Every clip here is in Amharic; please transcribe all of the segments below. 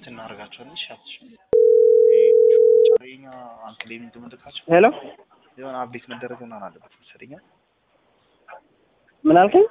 እንትን እናደርጋቸዋለን። እሺ አትሽ የኛ አንክል የምንትምልካቸው ሄሎ የሆነ አፕዴት መደረግ ምናምን አለበት መሰለኝ። ምን አልከኝ?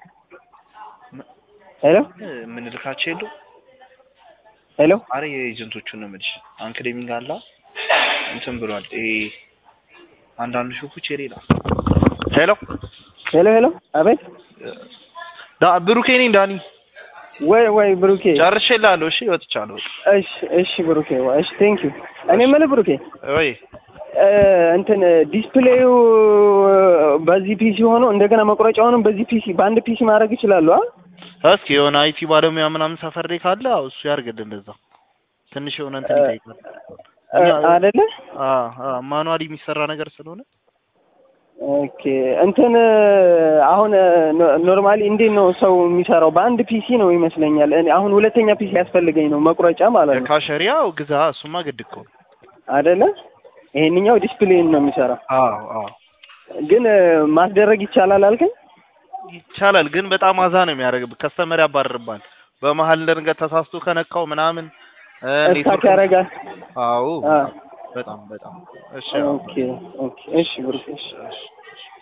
ሄሎ የምንልካቸው የሉ ሄሎ አረ የኤጀንቶቹን ነው የምልሽ። አንክል የሚንግ አላ እንትን ብሏል። ይሄ አንዳንዱ ሾኮች የሌላ ሄሎ ሄሎ ሄሎ አቤት ዳ ብሩኬ ነኝ ዳኒ ወይ ወይ ብሩኬ ጨርሼልሃለሁ። እሺ ወጥቻለሁ። እሺ እሺ ብሩኬ ወይ እሺ ቴንክ ዩ እኔ የምልህ ብሩኬ ወይ እ እንትን ዲስፕሌዩ በዚህ ፒሲ ሆኖ እንደገና መቁረጫውንም በዚህ ፒሲ በአንድ ፒሲ ማድረግ ይችላሉ አ እስኪ የሆነ አይቲ ባለሙያ ምናምን ሰፈር ላይ ካለ አዎ እሱ ያርግልን። እንደዛ ትንሽ የሆነ እንትን ይጠይቃል። አይደለ አ አ ማኑዋሊ የሚሰራ ነገር ስለሆነ ኦኬ እንትን አሁን ኖርማሊ እንዴት ነው ሰው የሚሰራው? በአንድ ፒሲ ነው ይመስለኛል። እኔ አሁን ሁለተኛ ፒሲ ያስፈልገኝ ነው መቁረጫ ማለት ነው ካሸሪያው ግዛ። እሱማ ግድ እኮ ነው። አይደለ? ይሄንኛው ዲስፕሌይን ነው የሚሰራው። አዎ አዎ ግን ማስደረግ ይቻላል አልከኝ? ይቻላል፣ ግን በጣም አዛ ነው የሚያደርግብህ። ከስተመር ያባርርባል። በመሀል ድንገት ተሳስቶ ከነካው ምናምን እ እስታክ ኔትወርክ- ያደርጋል። አዎ አ በጣም በጣም እሺ ኦኬ ኦኬ እሺ ብሩክ እሺ እሺ